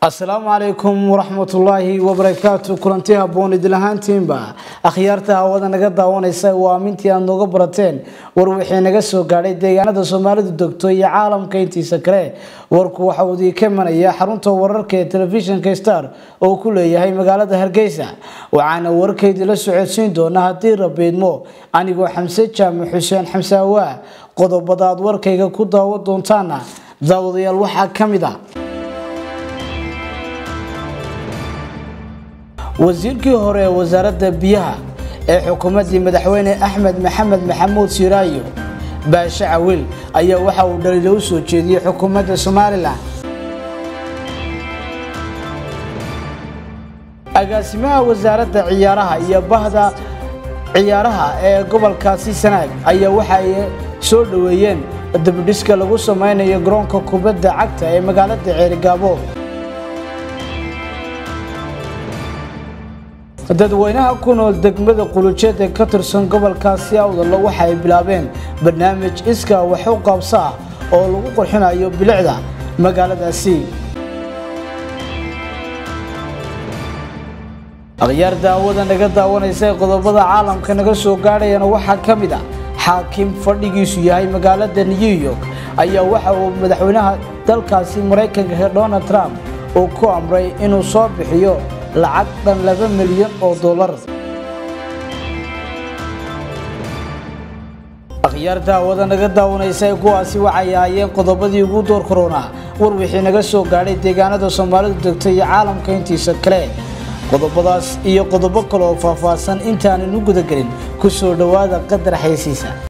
asalaamu calaykum waraxmatullaahi wabarakaatu kulanti haboon idil ahaantiinba akhyaarta hawada naga daawanaysa waa amintii aad nooga barateen war wixii naga soo gaadhay deegaanada soomaalidu degto iyo caalamka intiisa kale warku waxa uu idinka imanaya xarunta wararka ee telefishinka star oo ku leeyahay magaalada hargeysa waxaana warkaydii la socodsiin doona haddii rabiidmo anigoo xamse jaamac xuseen xamsaawaa qodobada aad warkayga ku daawan doontaana daawadayaal waxaa ka mid a wasiirkii hore ee wasaaradda biyaha ee xukuumaddii madaxweyne axmed maxamed maxamuud siiraayo baashe cawil ayaa waxa uu dhaliilo u soo jeediyey xukuumadda somalilan agaasimaha wasaaradda ciyaaraha iyo bahda ciyaaraha ee gobolkaasi sanaag ayaa waxa ay soo dhoweeyeen dabdhiska lagu sameynayo garoonka kubadda cagta ee magaalada ceerigaabo dadweynaha ku nool degmada qulujeed ee ka tirsan gobolkaasi awdalla waxa ay bilaabeen barnaamij iskaa wax u qaabsa ah oo lagu qurxinayo bilicda magaaladaasi akhyaar daawada naga daawanaysa ee qodobada caalamka naga soo gaadhayana waxaa ka mid a xaakim fadhigiisu yahay magaalada new york ayaa waxa uu madaxweynaha dalkaasi maraykanka donald trump uu ku amray inuu soo bixiyo lacag dhan laba milyan oo dollar akhyaar daawada naga daawanaysa ee kuwaasi waxay ahaayeen qodobadii ugu door koronaa war wixii naga soo gaadhay deegaanada soomaalidu degta iyo caalamka intiisa kale qodobadaas iyo qodobo kale oo faahfaahsan intaanan u gudagelin ku soo dhowaada qadar xaysiisa